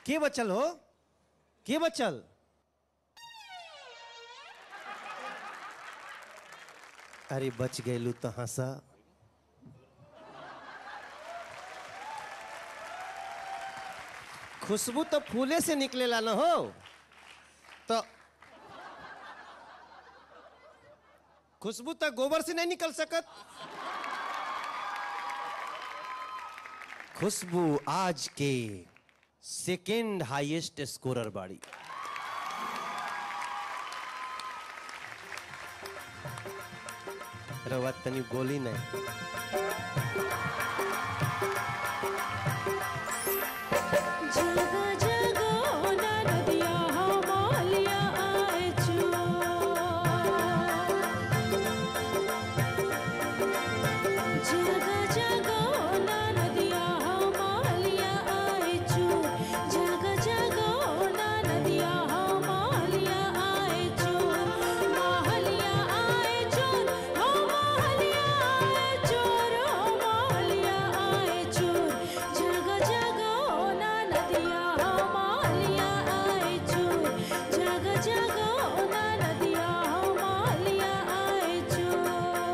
के बचल हो के बचल अरे बच गए तो हंसा खुशबू तो फूले से निकलेला न हो तो खुशबू तो गोबर से नहीं निकल सकत खुशबू आज के सेकेंड हाईएस्ट स्कोरर बाड़ी रवा तनी गोली नहीं जगा जगा ना नदिया मालिया आए चो जगा जगा ना नदिया मालिया आए चो जगा जगा ना नदिया मालिया आए चो मालिया आए चोर हो मालिया आए चोर हो मालिया आए चोर जगा जगा ना नदिया मालिया आए चोर जगा जगा ना नदिया मालिया आए चोर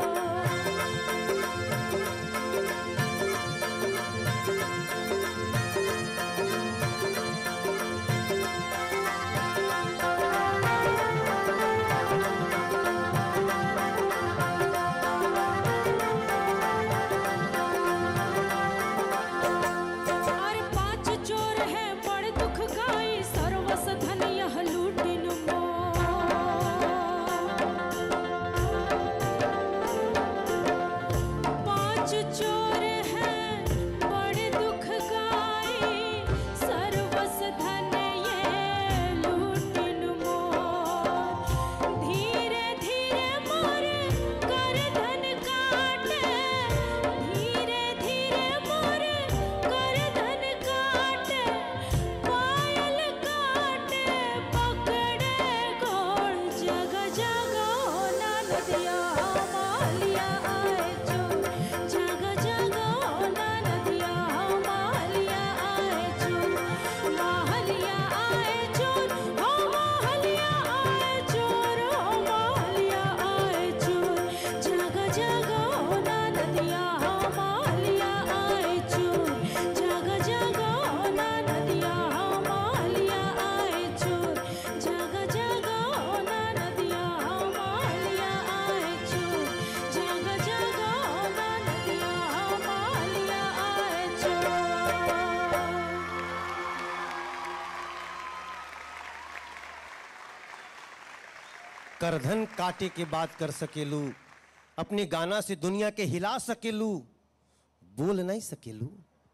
अरे पांच चोर है बड़ दुख गाई सर्वस धन यह लूटिन पांच चोर हैं बड़ दुख गाई सर्वस धन ये लूटिन मोर धीरे धीरे मोर कर धन काटे धीरे धीरे मोर कर धन काटे पायल काटे पकड़े गोड़ जग जग ना नदिया मालिया आए चो जग जग ना नदिया मालिया आए चो मालिया आए चोर हो मालिया आए चोर हो मालिया आए चोर जग जग ना नदिया मालिया आए चोर जग जग ना नदिया मालिया आए चोर जग जग ना नदिया मालिया आए चोर जग जग ना नदिया मालिया आए चोर करधन काटे के बात कर सकेलू अपने गाना से दुनिया के हिला सकेलू बोल नहीं सकेलू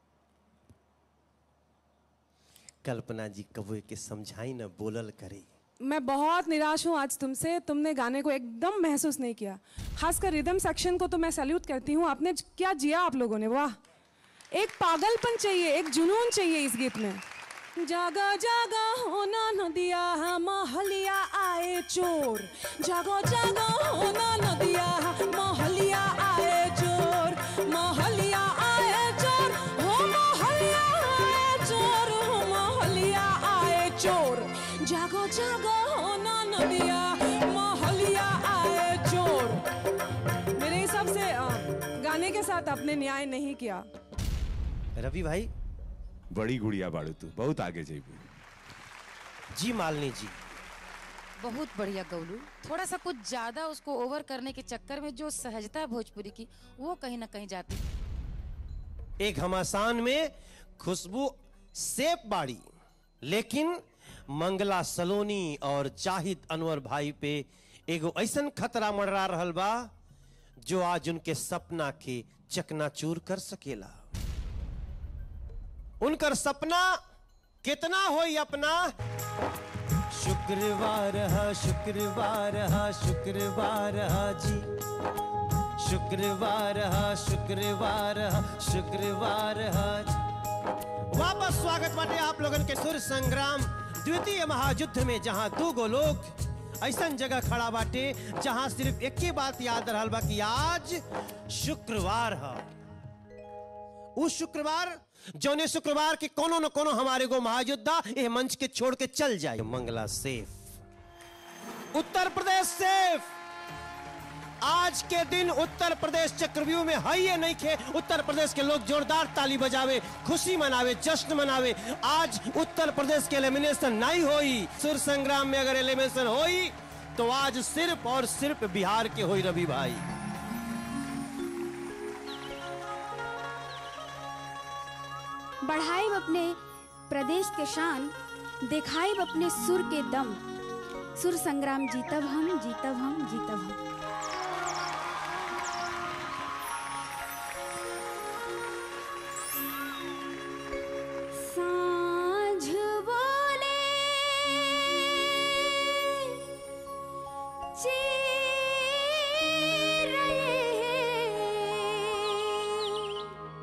कल्पना जी कबो के समझाई न बोलल करे मैं बहुत निराश हूँ आज तुमसे तुमने गाने को एकदम महसूस नहीं किया खासकर रिदम सेक्शन को तो मैं सैल्यूट करती हूँ आपने ज- क्या जिया आप लोगों ने वाह एक पागलपन चाहिए एक जुनून चाहिए इस गीत में जागा जागा होना नदिया महलिया आए चोर जागो जागो होना नदिया महलिया आए चोर महलिया आए चोर हो महलिया आए चोर हो महलिया आए चोर जागो जागो होना नदिया महलिया आए चोर मेरे हिसाब से अ, गाने के साथ आपने न्याय नहीं किया रवि भाई बड़ी गुड़िया बाड़ू तू बहुत आगे जेबू जी मालनी जी बहुत बढ़िया गौलू थोड़ा सा कुछ ज्यादा उसको ओवर करने के चक्कर में जो सहजता है भोजपुरी की वो कहीं ना कहीं जाती एक घमासान में खुशबू सेप बाड़ी लेकिन मंगला सलोनी और जाहिद अनवर भाई पे एगो ऐसन खतरा मंडरा रहल बा जो आज उनके सपना के चकनाचूर कर सकेला उनकर सपना कितना होई अपना शुक्रवार है शुक्रवार है शुक्रवार है जी शुक्रवार है शुक्रवार है शुक्रवार है वापस स्वागत बाटे आप लोगन के सुर संग्राम द्वितीय महायुद्ध में जहां दू गो लोग ऐसन जगह खड़ा बाटे जहां सिर्फ एक ही बात याद रहल बा कि आज शुक्रवार है उस शुक्रवार जौने शुक्रवार के कोनो न कोनो हमारे को महायोद्धा ये मंच के छोड़ के चल जाए मंगला सेफ उत्तर प्रदेश सेफ आज के दिन उत्तर प्रदेश चक्रव्यूह में है ये नहीं खे उत्तर प्रदेश के लोग जोरदार ताली बजावे खुशी मनावे जश्न मनावे आज उत्तर प्रदेश के एलिमिनेशन नहीं होई सुर संग्राम में अगर एलिमिनेशन होई तो आज सिर्फ और सिर्फ बिहार के होई रवि भाई बढ़ाइब अपने प्रदेश के शान दिखाइब अपने सुर के दम सुर संग्राम जीतब हम जीतब हम जीतब हम साँझ बोले चिरैये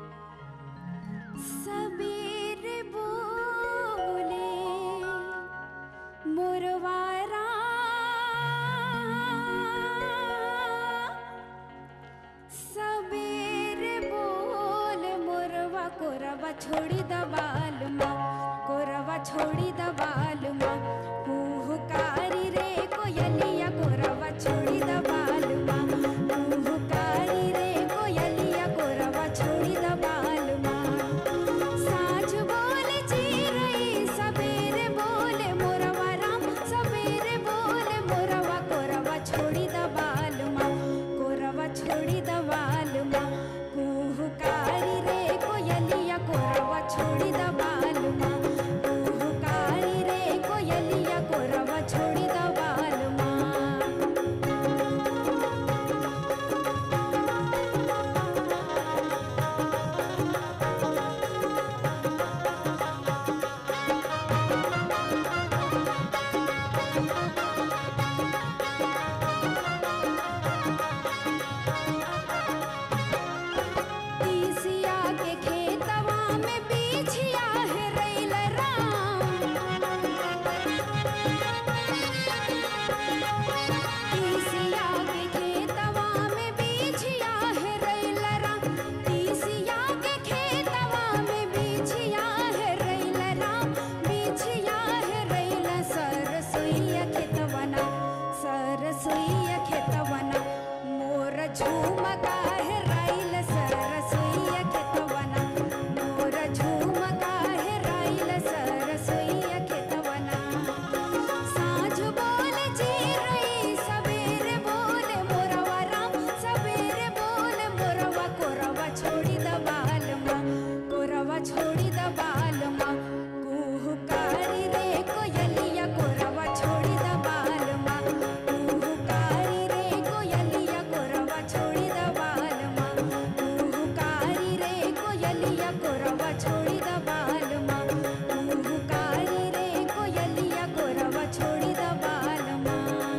सबेर बोले मोरवारा सबेर बोल मोरवा कोरवा छोड़ी दबाल माँ कोरवा छोड़ी दबाल माँ हुहुकारी रे कोयलिया कोरवा छोड़ी दबाल माँ हुहुकारी रे कोयलिया कोरवा छोड़ी दबाल माँ साँझ बोले चिरई सबेरे बोले मोरवा राम सबेरे बोले मोरवा कोरवा छोड़ी दबाल माँ कोरवा छोड़ी दबाल माँ कुहुकारी रे कोयलिया कोरवा छोड़ी दबाल माँ कुहुकारी रे कोयलिया कोरवा छोड़ी दबाल माँ तीसिया के खेतवा में बिछिया है रैल तीसिया के खेतवा में बिछिया है रैल राम तीसिया के खेतवा में बिछिया है रैल राम बिछिया है रैल सरसोईया खेतवना सरसोईया खेतवना मोर झूमका है राइल सरसोईया खेतवना मोर झूमका है राइल सरसोईया खेतवना साँझ बोले चिरई सबेरे बोले मोरवा राम सबेरे बोले मोरवा कोरवा छोड़ी दबाल माँ कोरवा छोड़ी दबाल माँ कुहुकारी रे कोयलिया कोरवा छोड़ी दबाल माँ कुहुकारी रे कोयलिया कोरवा छोड़ी दबाल माँ कुहुकारी रे कोयलिया कोरवा छोड़ी दबाल माँ कुहुकारी रे कोयलिया कोरवा छोड़ी दबाल माँ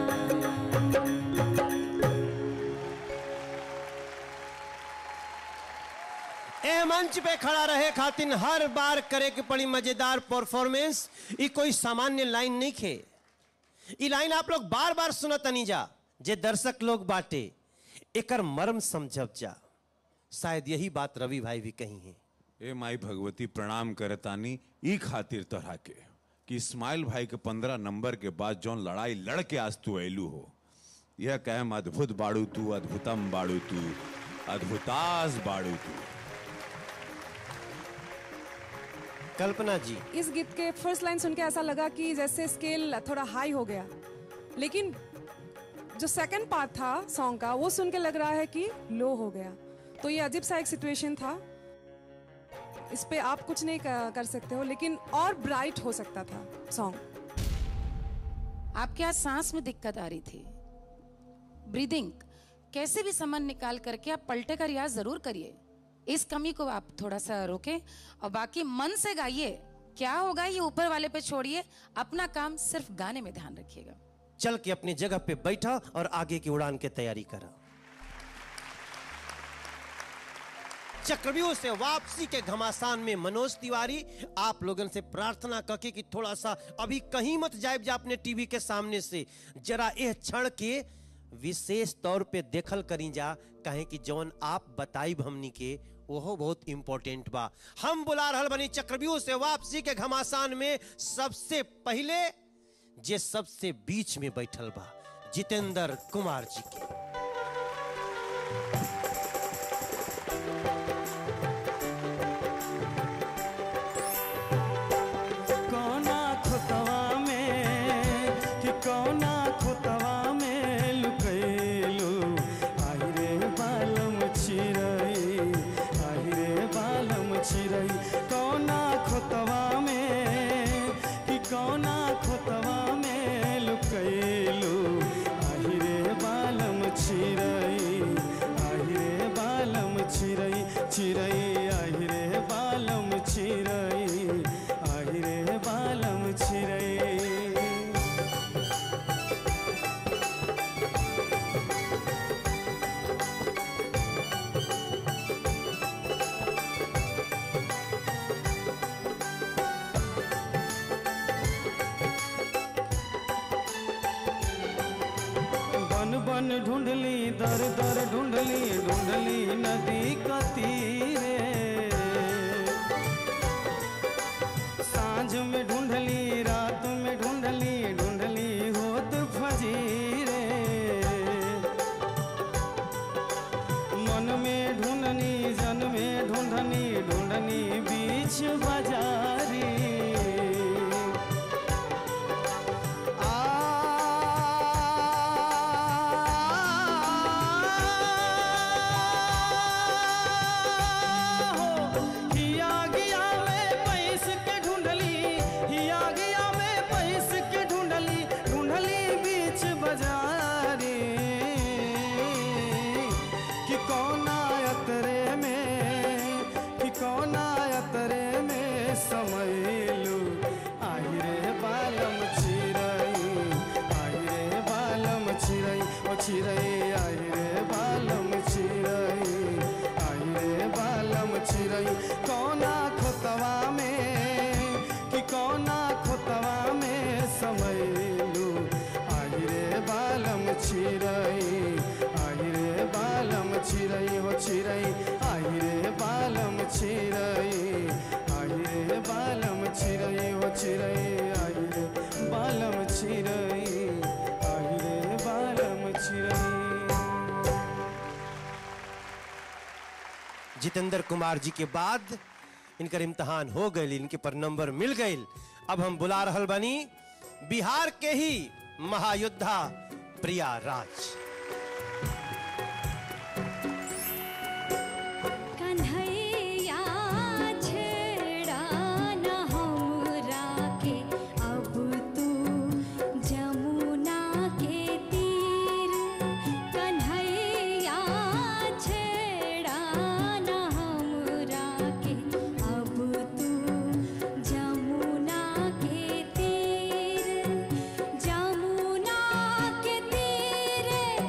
ए मंच पे खड़ा रहे खातिन हर बार करे के पड़ी मजेदार परफॉर्मेंस ई कोई सामान्य लाइन नहीं खे ई लाइन आप लोग बार बार सुनत नहीं जा जे दर्शक लोग बाटे एकर मर्म समझब जा शायद यही बात रवि भाई भी कही है ए माई भगवती प्रणाम करतानी ई खातिर तोहरा के कि इस्माइल भाई के पंद्रह नंबर के बाद जौन लड़ाई लड़ के आज तू ऐलू हो यह कहम अद्भुत बाड़ू तू अद्भुतम बाड़ू तू अद्भुतास बाड़ू तू कल्पना जी इस गीत के फर्स्ट लाइन सुन के ऐसा लगा कि जैसे स्केल थोड़ा हाई हो गया लेकिन जो सेकंड पार्ट था सॉन्ग का वो सुन के लग रहा है कि लो हो गया तो ये अजीब सा एक सिचुएशन था इस पे आप कुछ नहीं कर कर सकते हो लेकिन और ब्राइट हो सकता था सॉन्ग आपके आज सांस में दिक्कत आ रही थी ब्रीदिंग कैसे भी समन निकाल करके आप पलटे का रियाज जरूर करिए इस कमी को आप थोड़ा सा रोकें और बाकी मन से गाइए क्या होगा ये ऊपर वाले पे छोड़िए अपना काम सिर्फ गाने में ध्यान रखिएगा चल के अपनी जगह पे बैठा और आगे की उड़ान की तैयारी करा चक्रव्यूह से वापसी के घमासान में मनोज तिवारी आप लोगन से प्रार्थना करके कि थोड़ा सा अभी कहीं मत जाए जा अपने टीवी के सामने से जरा यह क्षण के विशेष तौर पे देखल करी जा कहे कि जौन आप बताई हमनी के ओहो बहुत इंपॉर्टेंट बा हम बुला रहल बनी चक्रव्यूह से वापसी के घमासान में सबसे पहले जे सबसे बीच में बैठल बा जितेंद्र कुमार जी के कौना खुतवा में कि कौना खुतवा में लुकैलू आई रे बालम चिरई आई रे बालम चिरई कौना खुतवा में कि कौना खुतवा में लुकैलू आई रे बालम चिरई आई रे बालम चिरई चिरई आई रे बालम चिरई आई रे बालम चिरई बन बन ढूंढली दर दर ढूंढली ढूंढली नदी का तीरे सांझ में ढूंढली रात में ढूंढली ढूंढली होत फजीरे मन में ढूंढनी जन में ढूंढनी ढूंढनी बीच बाजारी हिया गया में पैस के ढूंढली हिया गया में पैस के ढूंढली ढूंढली बीच बाजारी कि कौन अतरे में कि कौन अतरे में समैलू आई रे बालम चिरई आई रे बालम चिरई ओ चिरई आई रे बालम चिरई आई रे बालम चिरई कौना खोतवा में कि कौना खोतवा में समैलू आई रे बालम चिरई आई रे बालम चिरई हो चिरई आई रे बालम चिरई आई रे बालम चिरई हो चिरई आई रे बालम चिरई आई रे बालम चिरई जितेंद्र कुमार जी के बाद इनकर इम्तहान हो गई इनके पर नंबर मिल गई अब हम बुला रहल बनी बिहार के ही महायोद्धा प्रिया राज कन्हैया छेड़ा न हमरा के अब तू जमुना के तीर कन्हैया छेड़ा न हमरा के अब तू जमुना के तीर जमुना के तीरे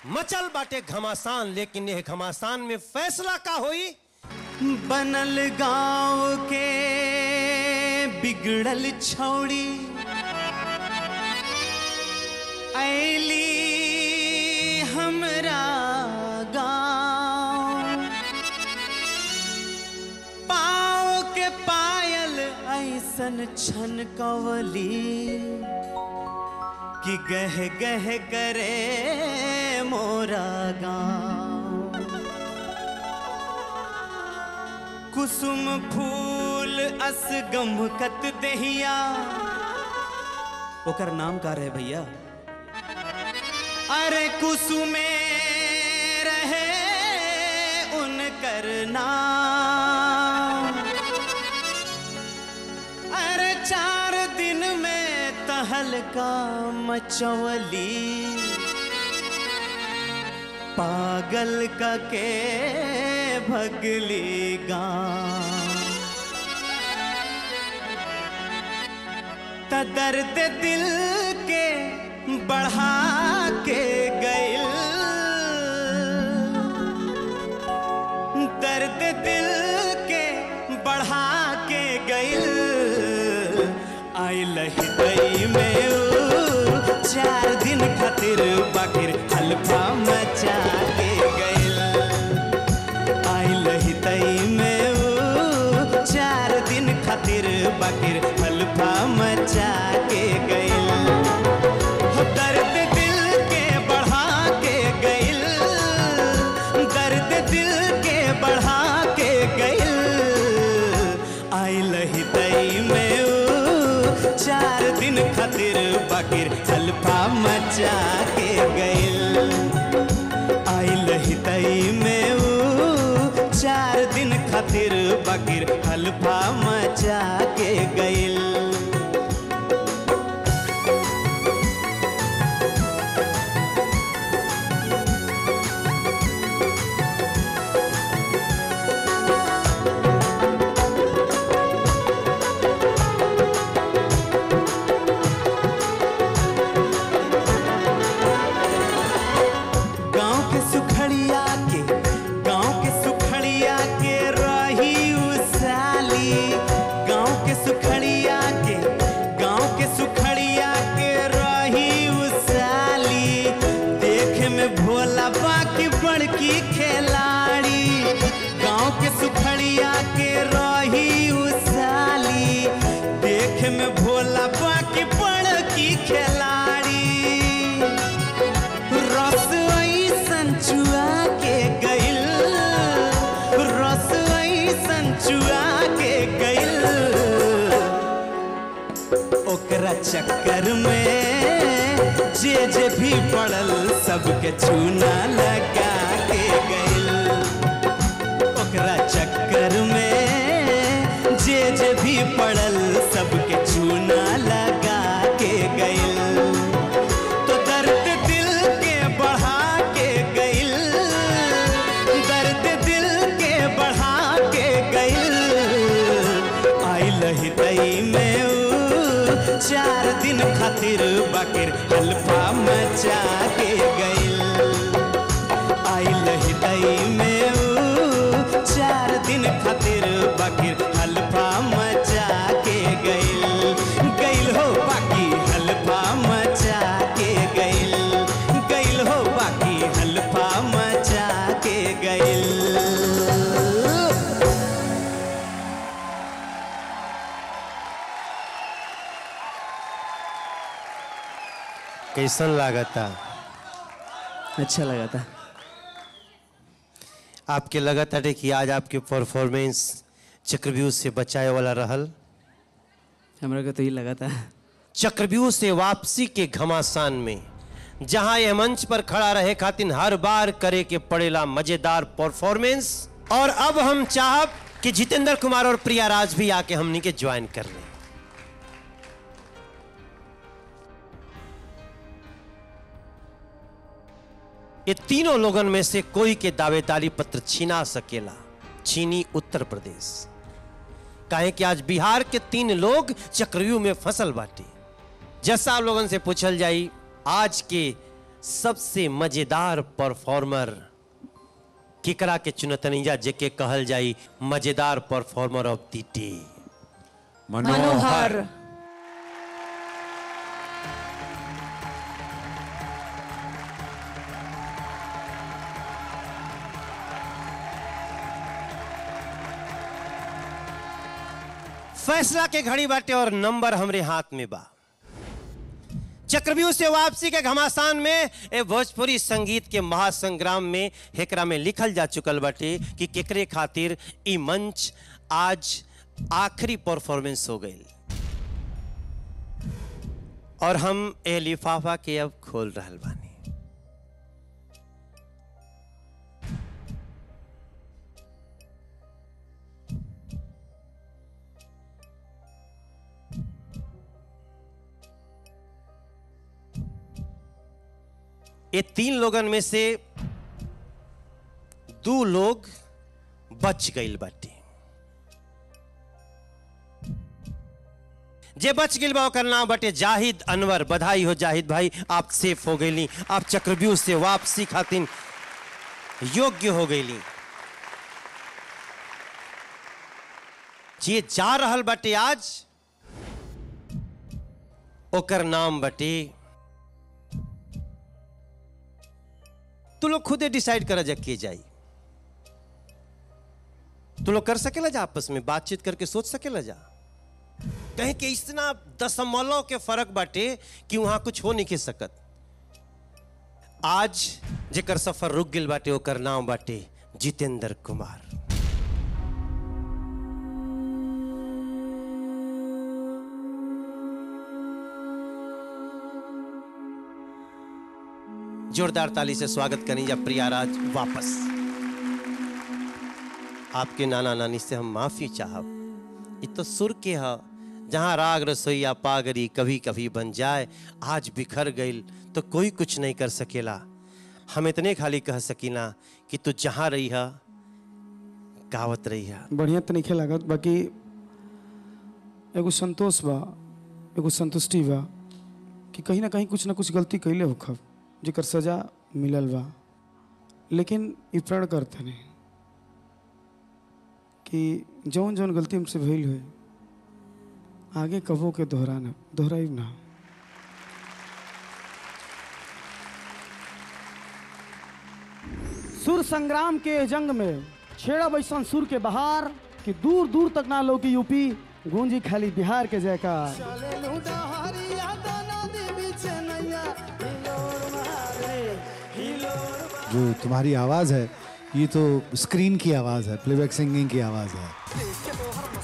मचल बाटे घमासान लेकिन यह घमासान में फैसला का होई बनल गांव के बिगड़ल छौड़ी ऐली हमरा गांव पाँव के पायल ऐसन छन कवली कि गह गह करे मोरा गांव कुसुम फूल अस गमकत दहिया ओकर नाम का रहे भैया अरे कुसुमे रहे उनकर नाम अरे चार दिन में तहलका मचवली पागल का के भगली गांव त दर्द दिल के बढ़ा के गइल दर्द दिल के बढ़ा के गइल आइल हृदय में ऊ, चार दिन खातिर बाकिर हल्फा मचा के गइल आइल हृदय में ऊ, चार दिन खातिर बाकिर हल्फा मचा के गइल हो दर्द दिल के बढ़ा के गइल दर्द दिल के बढ़ा के गइल आइल हृदय में ऊ, चार दिन खातिर बाकिर हल्फा मचा के गइल आइल हृदय में ऊ, चार दिन खातिर बाकिर हल्फा मचा के गइल गांव के सुखड़िया के गांव के सुखड़िया के रही उसाली गांव के सुखड़िया के गांव के सुखड़िया के रही उसाली देखे में भोला बाकी बड़की खिलाड़ी गांव के सुखड़िया के रही उसाली देखे में भोला बाकी बड़की खिलाड़ी रस ऐसन चुआ के गइल रस ऐसन चुआ के गइल ओकरा चक्कर में जे जे भी पड़ल सबके चूना लगा के गइल ओकरा चक्कर में जे जे भी पड़ल सबके चूना लगा के गइल तो दर्द दिल के बढ़ा के गइल दर्द दिल के बढ़ा के गइल आइल हृदय में ऊ, चार दिन खातिर बाकिर हल्फा मचा के गइल आइल हृदय में ऊ, चार दिन खातिर बाकिर हल्फा मचा के गइल गइल हो बाकी हल्फा मचा के गइल गइल हो बाकी हल्फा मचा के गइल कैसन लागता अच्छा लगा था आपके लगत हटे कि आज आपके परफॉर्मेंस चक्रव्यूह से बचाए वाला रहल हमरा को तो ये लगा था चक्रव्यूह से वापसी के घमासान में जहां यह मंच पर खड़ा रहे खातिन हर बार करे के पड़ेला मजेदार परफॉर्मेंस और अब हम चाहब कि जितेंद्र कुमार और प्रिया राज भी आके हमनी के ज्वाइन कर लें ये तीनों लोगन में से कोई के दावेदारी पत्र छीना सकेला छीनी उत्तर प्रदेश काहे कि आज बिहार के तीन लोग चक्रव्यूह में फसल बाटे जैसा आप लोगन से पूछल जाई आज के सबसे मजेदार परफॉर्मर केकरा के चुनतनीजा जेके कहल जाई मजेदार performer of the day Manohar फैसला के घड़ी बाटे और नंबर हमरे हाथ में बा चक्रव्यूह से वापसी के घमासान में ए भोजपुरी संगीत के महासंग्राम में हेकरा में लिखल जा चुकल बाटे कि केकरे खातिर ई मंच आज आखिरी परफॉर्मेंस हो गई और हम ए लिफाफा के अब खोल रहल बानी ये तीन लोगन में से दो लोग बच गईल बाटे जे बच गईल बा ओकर नाम बाटे जाहिद अनवर बधाई हो जाहिद भाई आप सेफ हो गईली आप चक्रव्यूह से वापसी खातिर योग्य हो गईली जे जा रहल बाटे आज ओकर नाम बाटे तू लोग खुदे डिसाइड कर जा के जाई तू लोग कर सकेला जा आपस में बातचीत करके सोच सकेला जा कहीं के इतना दशमलव के फर्क बाटे कि वहां कुछ हो नहीं के सकत आज जेकर सफर रुक गिल बाटे ओकर नाम बाटे जितेंद्र कुमार जोरदार ताली से स्वागत करें जा प्रियाराज वापस आपके नाना नानी से हम माफी चाहब ये तो सुर के है जहाँ राग रसोईया पागरी कभी कभी बन जाए आज बिखर गईल तो कोई कुछ नहीं कर सकेला हम इतने खाली कह सकीना कि तू जहाँ रही है गावत रही है बढ़िया तो नहीं लागत बाकी एगो संतोष बा एगो संतुष्टि बा कि कहीं ना कहीं कुछ ना कुछ गलती कैले होखब जेकर सजा मिलल बा लेकिन ई प्रण करते नहीं कि जौन जौन गलती हमसे भइल हुई आगे कबो के दोहराना दोहराई ना सुर संग्राम के जंग में छेड़ा बैसन सुर के बहार कि दूर दूर तक ना लो कि यूपी गूंजी खाली बिहार के जयकार जो तुम्हारी आवाज़ है ये तो स्क्रीन की आवाज़ है प्लेबैक सिंगिंग की आवाज़ है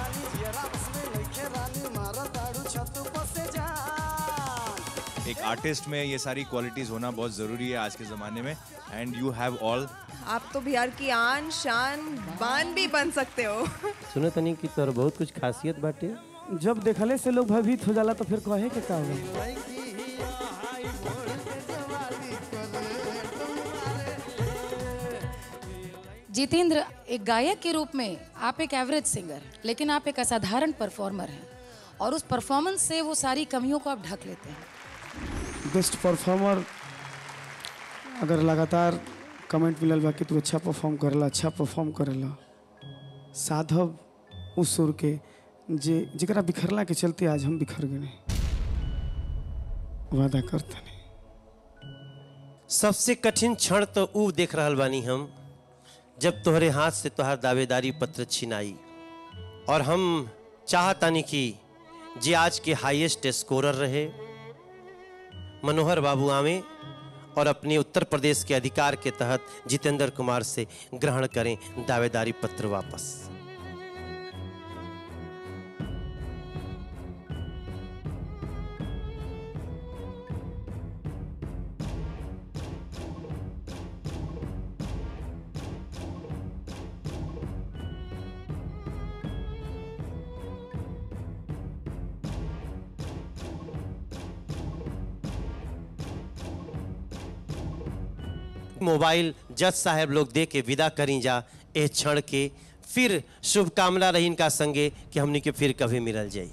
एक आर्टिस्ट में ये सारी क्वालिटीज होना बहुत ज़रूरी है आज के ज़माने में एंड यू हैव ऑल आप तो बिहार की आन शान बान भी बन सकते हो सुनो तनी कि तोर बहुत कुछ खासियत बाटे जब देखले से लोग भयभीत हो जाला तो फिर कहे के का होला? जितेंद्र एक गायक के रूप में आप एक एवरेज सिंगर लेकिन आप एक असाधारण परफॉर्मर हैं और उस परफॉर्मेंस से वो सारी कमियों को आप ढक लेते हैं बेस्ट परफॉर्मर अगर लगातार कमेंट मिलल बा कि तू अच्छा परफॉर्म करेला अच्छा परफॉर्म करेला साधव उस सुर के जे जरा बिखरला के चलते आज हम बिखर गए वादा करते नहीं सबसे कठिन क्षण तो ऊ देख रहल बानी हम जब तोहरे हाथ से तोहर दावेदारी पत्र छिनाई और हम चाहतानी कि जे आज के हाईएस्ट स्कोरर रहे मनोहर बाबू आवे और अपने उत्तर प्रदेश के अधिकार के तहत जितेंद्र कुमार से ग्रहण करें दावेदारी पत्र वापस मोबाइल जज साहब लोग दे के विदा करी जा ए क्षण के फिर शुभकामना रही इनका संगे कि हमनी के फिर कभी मिलल जाई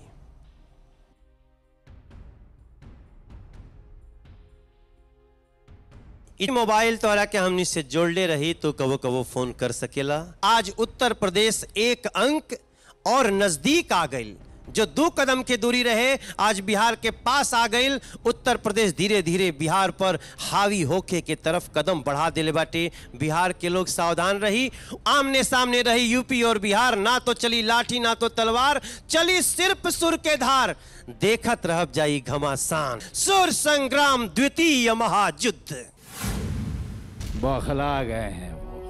इ मोबाइल तोरा के हमनी से जोड़ले रही तो कबो कबो फोन कर सकेला आज उत्तर प्रदेश एक अंक और नजदीक आ गई जो दो कदम के दूरी रहे आज बिहार के पास आ गई उत्तर प्रदेश धीरे धीरे बिहार पर हावी होके के तरफ कदम बढ़ा दिले बाटे बिहार के लोग सावधान रही आमने सामने रही यूपी और बिहार ना तो चली लाठी ना तो तलवार चली सिर्फ सुर के धार देखत रह जाई घमासान सुर संग्राम द्वितीय महायुद्ध बौखला गए हैं वो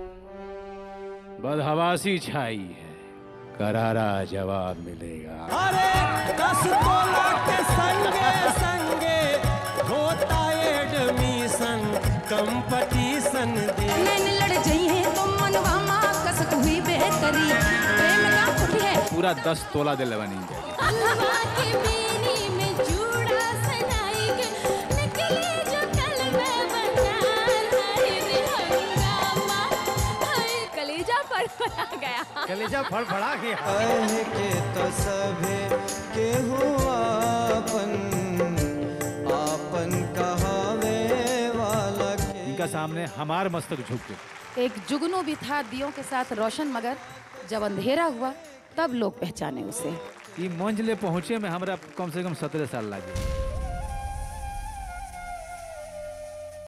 बदहवासी छाई है करारा जवाब मिलेगा अरे दस तोला के संगे संगे होता एडमिशन कंपटीशन दे नैन लड़ जई है तो मनवा माँ कसक हुई बेहतरी प्रेम का कुटी है पूरा दस तोला दिल बनी जाएगी कलेजा फड़फड़ा गया कलेजा फड़फड़ा गया कह के तो सभे के हुआ आपन आपन कहावे वाला के इनका सामने हमार मस्तक झुक गए एक जुगनू भी था दियों के साथ रोशन मगर जब अंधेरा हुआ तब लोग पहचाने उसे ई मंच ले पहुंचे में हमरा कम से कम सत्रह साल लगे